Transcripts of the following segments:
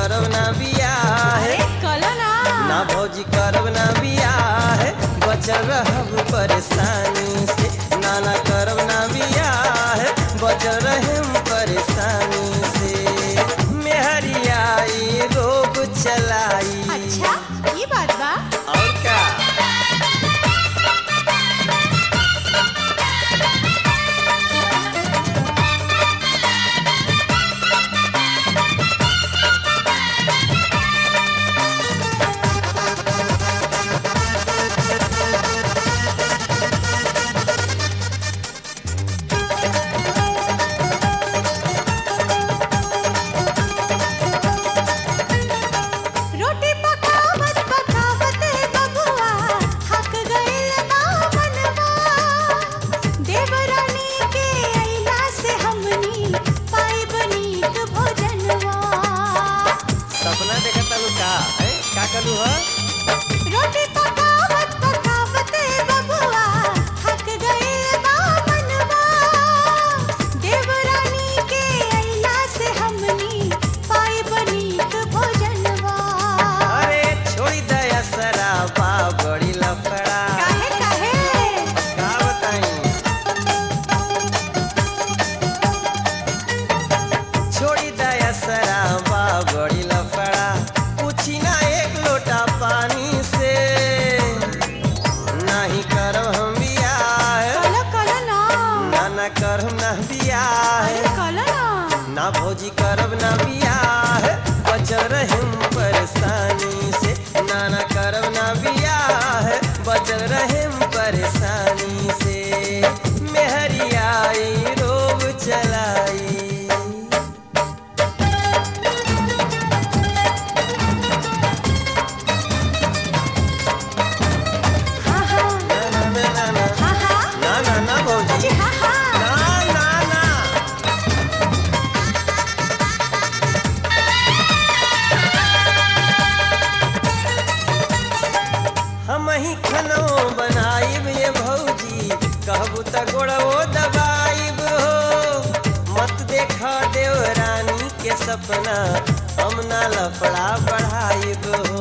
करब ना बियाह अरे कलो ना ना भौजी करब ना बियाह बचल रहब परेशानी से ना ना करब ना बियाह बचल रहम परेशानी से मेहरियाई रोग चलाई अच्छा ये बात बा और का रोटी पकावत पकावत बबुआ थक गइल बा मनवा देवरानी के अइला से हमनी पाइब नीक भोजनवा सपना देखत तालू का है का कलू ह रोटी पकावत पकावत बबुआ थक गइल बा मनवा देवरानी के अइला से हमनी पाइब नीक भोजनवा अरे छोड़ी दया सराबा बड़ी लफड़ा काहे काहे का बताई छोड़ी दया सराबा बड़ी लफड़ा पूछी ना एक लोटा पानी से नहीं करब हम बियाह कलो कलो ना ना ना करब ना बियाह अरे कलो ना ना भौजी करब ना बियाह बचल रहम परेशानी से ना ना करब ना बियाह बचल रहम परेशानी से मेहरियाई रोग चलाई हाँ हाँ ना ना ना ना ना हाँ हाँ ना ना ना भौजी अजी हाँ हाँ ना ना ना हम ही खनो बनाइब ये भौजी कहबू त गोड़वो दबाइब हो मत देखा देव रानी के सपना हम ना लफड़ा बढ़ाइब हो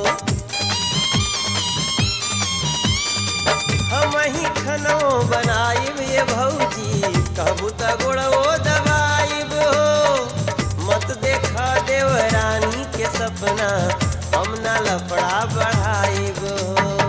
हम ही खनो बनाइब ये भौजी कहबू त गोड़वो दबाइब हो मत देखा देव रानी के सपना हम ना लफड़ा बढ़ाइब हो